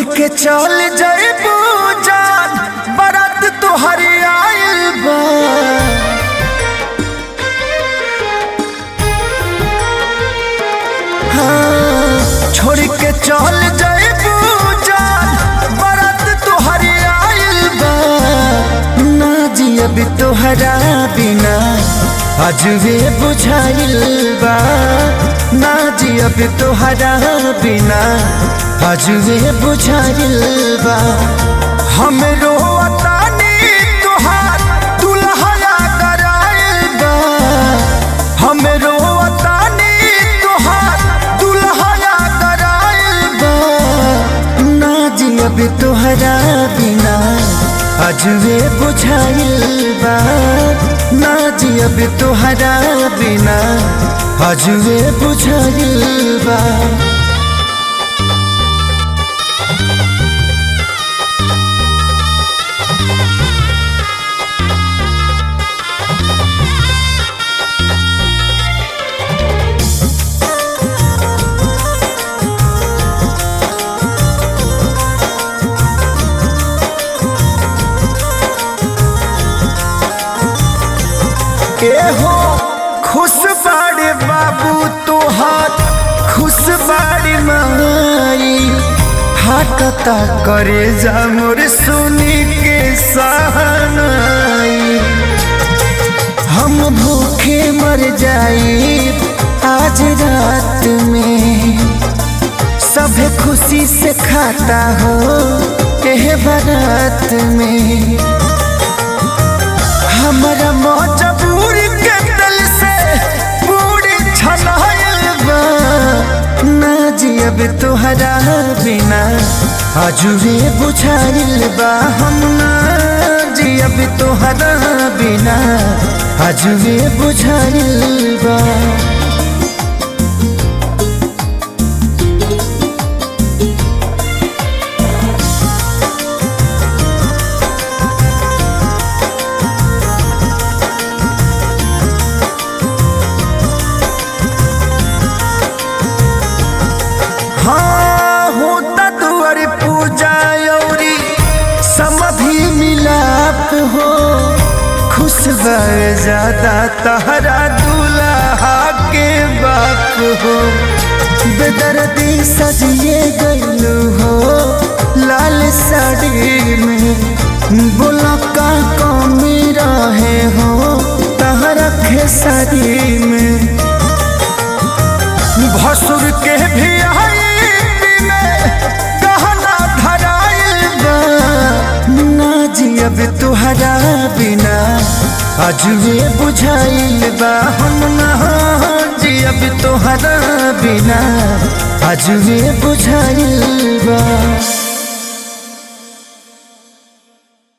के चल जइबू जान बारात तोहर आइल बा हाँ, छोड़ के चल जइबू जान बारात तोहर आइल बा ना जियब तोहरा बिना अजबे बुझाइल बा ना जियब तोहरा बिना अजबे बुझाइल बा हमरो अतानी तोहार दुल्हया कराइल बा हमरो अतानी तोहार दुल्हया कराइल बा ना जियब तोहरा बिना अजबे बुझाइल बा ना जियब तोहरा बिना अजबे बुझाइल बा के हो खुश बाड़े बाबू तोहार खुश बाड़ी माई हाटता करे जा मोर सुनी के सहनाई हम भूखे मर जाई आज रात में सभे खुशी से खाता हो एह बारात में हमरा मजबूर के दिल से पूरी छनाइल बा ना जियब तोहरा बिना अजुए बुझाइल बा हम ना जियब तोहरा बिना अजुए बुझाइल बा हाँ होता दुआर पूजा औरी समधि मिलाप हो खुश बावे ज्यादा तहरा दूल्हा के बाप हो बेदर्दी सजिए गईलू हो लाल साड़ी में बोला का कमी रहे हो तहरा खेसारी में भसुर के भी आई में गहना धराइल बा ना जियब तुहरा बिना अजुए बुझाइल बा हम ना जियब तुहरा बिना अजुए बुझाइल